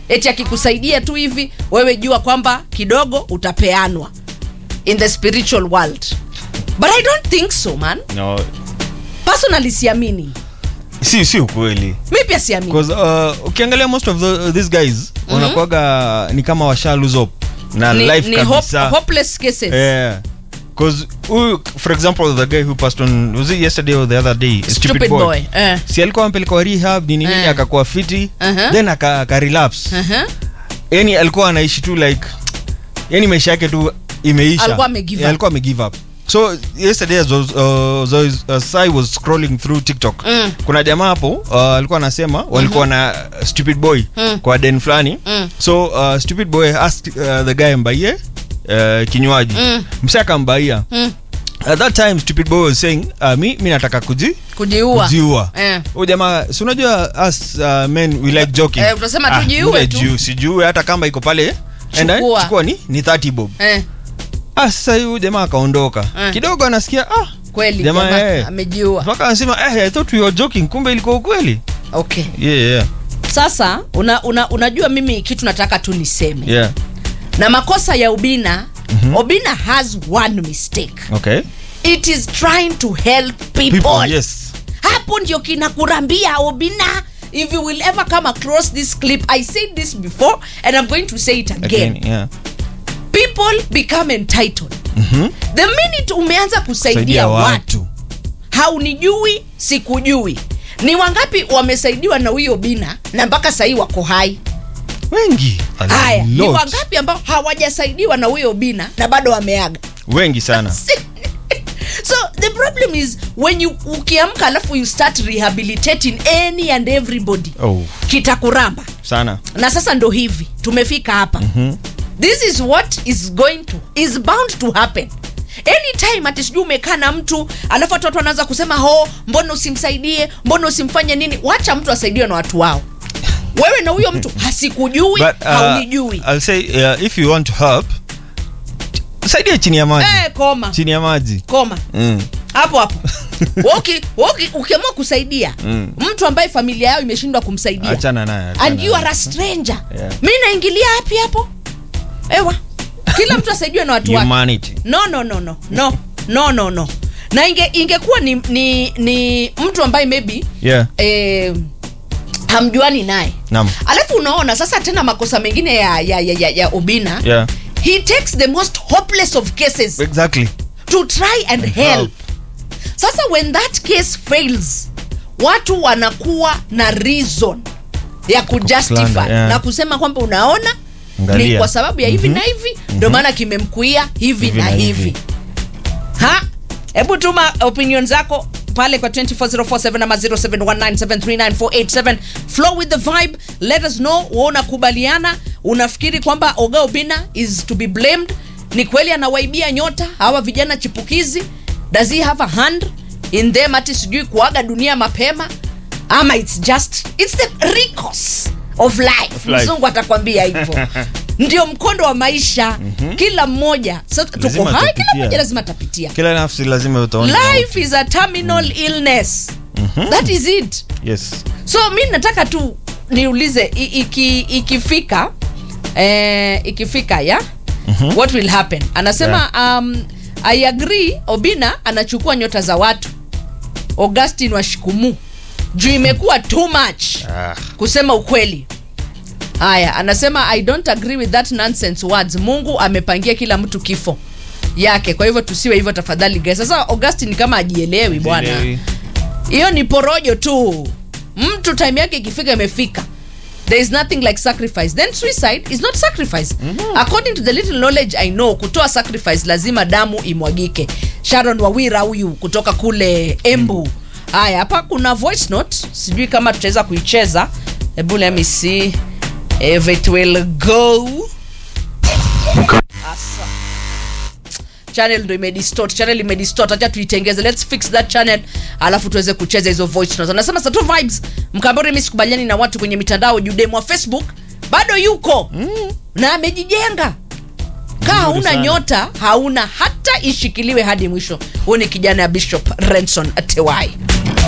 eti akikusaidia tu hivi wewe jua kwamba kidogo utapeanwa in the spiritual world but i don't think so man no personally siamini si si ukweli mi pia siamini because uh, ukiangalia most of the, these guys wanakuwaga ni kama washa lose hope na ni, life ni hope, kabisa hopeless cases yeah because huyu for example the guy who passed on was it yesterday or the other day Stupid boy, eh. si alikuwa ampelekwa rehab nini nini Eh. akakuwa fiti Uh-huh. then aka, aka relapse uh-huh. yani alikuwa anaishi tu like yani maisha yake tu imeisha Alikuwa amegive Yeah, up. alikuwa amegive up so yesterday as, was, uh, as, as I was scrolling through tiktok Mm. kuna jamaa hapo uh, alikuwa anasema walikuwa na stupid boy Mm. kwa den fulani Mm. so uh, stupid boy asked uh, the guy mbaie uh, kinywaji Mm. msa akambaia Mm. at that time stupid boy was saying uh, mi, mi nataka kuji kujiua kujiua Eh. huyu jamaa si unajua us uh, men we like joking Eh, utasema tu jiue ule tu. jiu- sijiue hata kama iko pale enda Chukua. chukua ni ni 30 bob eh, ah sasa huyu jamaa akaondoka Eh. kidogo anasikia ah kweli Jamaa, jamaa eh. amejiua mpaka anasema eh i thought we were joking kumbe ilikuwa ukweli okay yeah yeah sasa una, una, unajua mimi kitu nataka tu niseme yeah na makosa ya ubina mm-hmm. obina has one mistake okay it is trying to help people, people yes hapo ndio kinakurambia obina if you will ever come across this clip i said this before and i'm going to say it again, again yeah people become entitled mhm the minute umeanza kusaidia saidia watu watu haunijui sikujui ni wangapi wamesaidiwa na huyo bina na mpaka sahii wako hai wengi A haya ni lot. wangapi ambao hawajasaidiwa na huyo bina na bado wameaga wengi sana so the problem is when you ukiamka alafu you start rehabilitating any and everybody oh kitakuramba sana na sasa ndo hivi tumefika hapa mm-hmm. this is what is going to is bound to happen anytime ati sijui umekaa na mtu alafu watu watu wanaanza kusema ho mbona usimsaidie mbona usimfanye nini wacha mtu asaidiwe na watu wao wewe na huyo mtu hasikujui but uh, haunijui i'll say uh, if you want to help saidia chini ya maji eh, koma chini ya maji koma mm. hapo hapo Woki- woki- ukiamua kusaidia Mm. mtu ambaye familia yao imeshindwa kumsaidia achana naye achana and you naye. are a stranger Yeah. mi naingilia hapi hapo ewa kila mtu asaidiwe na watu wake humanity no no no no no no no no na inge ingekuwa ni, ni, ni mtu ambaye maybe yeah eh, hamjuani naye Naam. alafu unaona sasa tena makosa mengine ya, ya, ya, ya, ya ubina yeah he takes the most hopeless of cases exactly to try and help. help. sasa when that case fails watu wanakuwa na reason ya kujustify Kuslander, yeah. na kusema kwamba unaona ni Angalia. kwa sababu ya hivi na hivi ndio maana kimemkuia hivi, Hivi na na hivi, hivi. ha hebu tuma opinion zako pale kwa 24047 ama 0719739487 flow with the vibe let us know wewe unakubaliana unafikiri kwamba oga obina is to be blamed ni kweli anawaibia nyota hawa vijana chipukizi does he have a hand in them ati sijui kuaga dunia mapema ama it's just it's the recourse of life, life. mzungu atakwambia hivyo ndio mkondo wa maisha kila mmoja so, tuko Lazima hai kila tupitia. mmoja lazima atapitia kila nafsi lazima utaona life is a terminal illness that is it yes so mi nataka tu niulize i- iki, ikifika eh, ikifika ya what will happen anasema um, i agree obina anachukua nyota za watu augustin washikumu juu imekuwa too much ah. kusema ukweli haya anasema i don't agree with that nonsense words mungu amepangia kila mtu kifo yake kwa hivyo tusiwe hivyo tafadhali guys sasa augustin kama ajielewi bwana Sielewi. hiyo ni porojo tu mtu time yake ikifika imefika there is nothing like sacrifice then suicide is not sacrifice mm-hmm. according to the little knowledge i know kutoa sacrifice lazima damu imwagike sharon wawira huyu kutoka kule embu haya hapa kuna voice note sijui kama tutaweza kuicheza hebu let me see if it will go Asa. channel ndo imedistort channel imedistort acha tuitengeze let's fix that channel alafu tuweze kucheza hizo voice notes anasema Sato vibes mkambori mimi sikubaliani na watu kwenye mitandao judemu wa facebook bado yuko mm. na amejijenga kaa hauna sana. nyota hauna hata ishikiliwe hadi mwisho huyu ni kijana ya bishop renson tewai